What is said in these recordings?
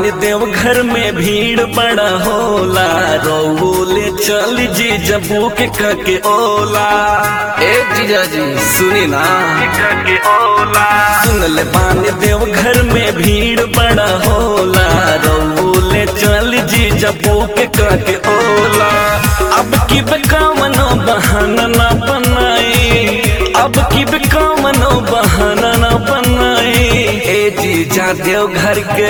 बानी देव घर में भीड़ बड़ा होला रोले चल जी जबू के कके ओला ए जीजा जी सुनी ना के ओला सुन ले बानी देव घर में भीड़ बड़ा होला रोले चल जी जबू के कके ओला अब की बेकामनो बहाना ना बनाई अब की बेकामनो बहाना ना बनाई ए जीजा देव घर के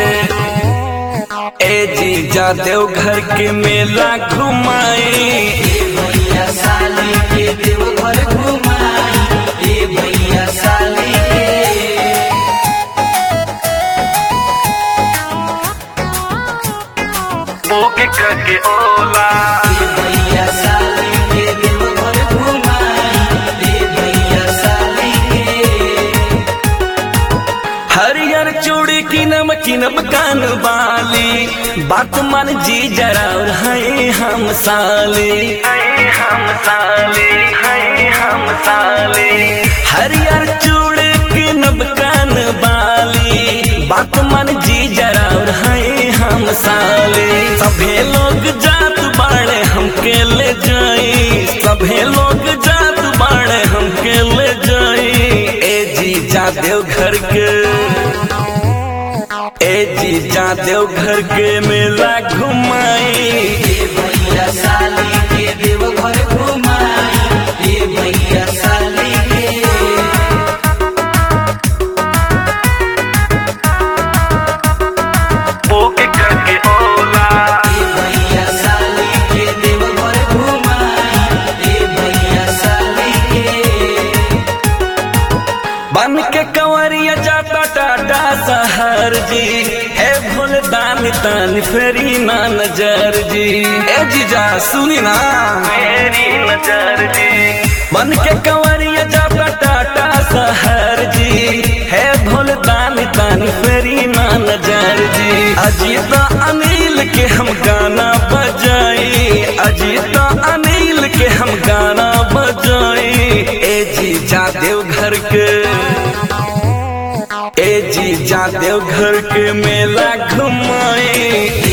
ए जीजा देव घर के मेला घुमाई भैया साली के देवघर घुमाई ए भैया साली के ओके करके ओला ए भैया साली के देवघर घुमाई ए भैया साली के हरियर चूड़ी की नमकीन कान वाली बात मान जी जरा और है हम साले हम साले हम साले हरियर चूड़ी की नमकान वाली बात मान जी जरा और है हम साले सभे लोग जात बाड़े हमके ले जाई सभे लोग जात बाड़े हमके ले जाई ए जी जा देव घर के ए जी जा देव घर के मेला घुमाई ए भैया साली के देवघर घुमाई ए भैया साली के ओके करके ओला ए भैया साली के देवघर घुमाई ए भैया साली के बन के कंवरिया जाता टाटा सहर जी है भोल दान तान फेरी ना नजर जी ए जीजा सुनी ना मेरी नजर जी बन के कंवरिया जाता टाटा सहर जी है भोल दान तान फेरी ना नजर जी अजीत अनिल के हम गाना बजाई अजीत अनिल के हम गाना बजाई ए जी जा देव घर के ए जी जा देव घर के मेला घुमाई